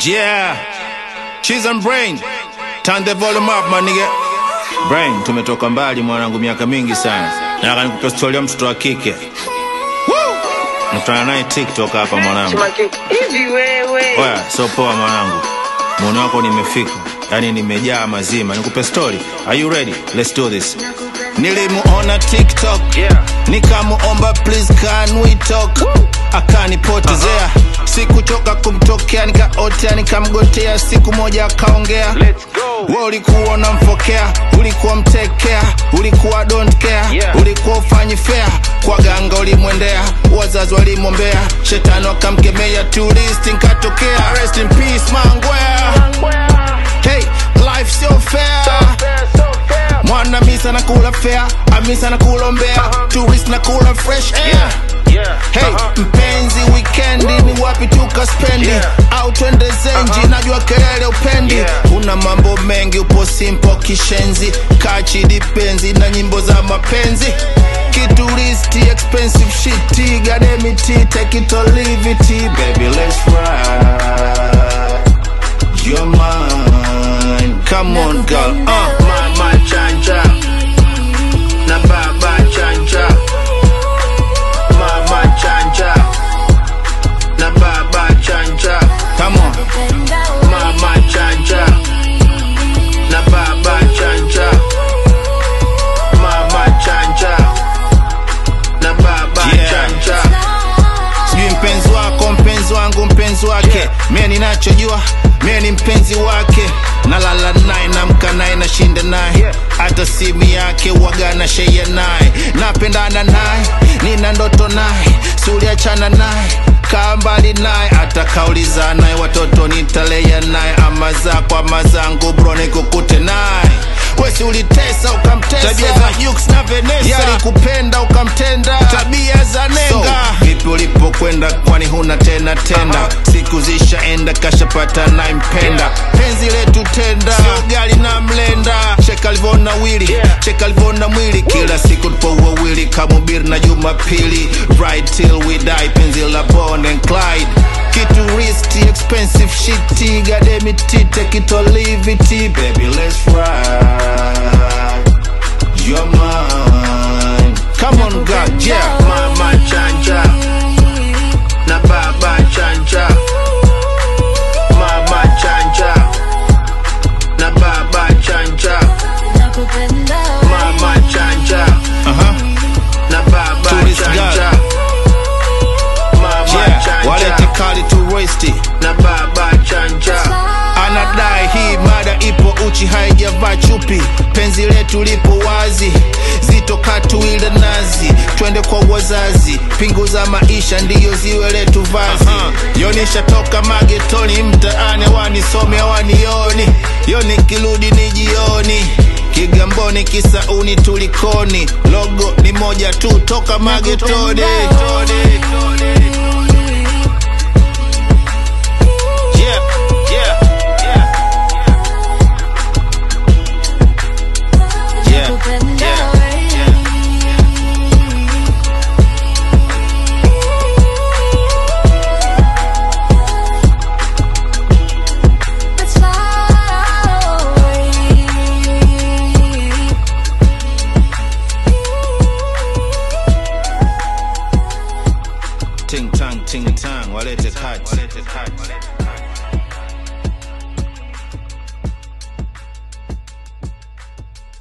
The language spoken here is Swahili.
Yeah. Cheese and brain. Turn the volume up, my nigga. Brain, tumetoka mbali mwanangu miaka mingi sana. Nataka nikupe story ya mtoto wa kike. Woo! Nakutana naye TikTok hapa mwanangu. hivi wewe Oya, so poa mwanangu. Muone wako nimefika. Yaani nimejaa mazima. Nikupe story. Are you ready? Let's do this. Nilimuona TikTok. Yeah. Nikamuomba please can we talk. Akanipotezea. Sikuchoka kumtokea nikaotea nikamgotea siku moja akaongea. let's go We ulikuwa unamfokea, ulikuwa mtekea, ulikuwa don't care, Yeah. ulikuwa ufanyi fair, kwa ganga ulimwendea, wazazi walimwombea, shetani wakamkemea, tourist nkatokea. Rest in peace mangwea. Hey, life so fair. Mwana misa na kula fair, amisa na kulombea, tourist na kula fresh air. Hey, mpenzi wikendi ni wapi tukaspendi Yeah. au twende zenji najua kelele upendi Yeah. una mambo mengi upo simpo kishenzi kachi dipenzi na nyimbo za mapenzi kituristi expensive shit gademiti take it or leave it baby let's ride you're mine come on girl uh. mama chanja na baba chanja mama chanja na baba chanja come on mama chanja na baba chanja mama chanja na baba Yeah. chanja sijui mpenzi wako mpenzi wangu mpenzi wake Yeah. mie ninachojua mie ni mpenzi wake nalala naye namka naye nashinda naye Yeah. hata simu yake waga na sheia naye napendana naye nina ndoto naye suliachana naye kaa mbali naye hata kauliza naye watoto nitalea naye ama zako ama zangu bro nikukute naye wesi ulitesa ukamtesa tabia za Jux na Vanessa yalikupenda ukamtenda tabia za nenga so, vipi ulipokwenda kwani huna tena tenda siku zishaenda kashapata naimpenda penzi letu tenda sio gali na mlenda cheka alivona wili Yeah. cheka alivona mwili kila siku tupo wawili kamubiri na jumapili right till we die penzi la Bonnie and Clyde kitu risky expensive shit gademiti take it or leave it baby let's ride you're mine come on God yeah mama chanja na baba chanja mama chanja na baba chanja mama chanja uh-huh. na baba Tourist chanja girl. mama yeah walete chanja kali turisti na baba chanja anadai hii mada ipo uchi haijavaa chupi penzi letu lipo wazi zitoka tuile nazi twende kwa wazazi pingu za maisha ndiyo ziwe letu vazi uh-huh. yonisha toka magetoni mtaani wanisome wanioni yoni kirudi ni jioni kigamboni kisauni tulikoni logo ni moja tu toka magetoni Toni, toni.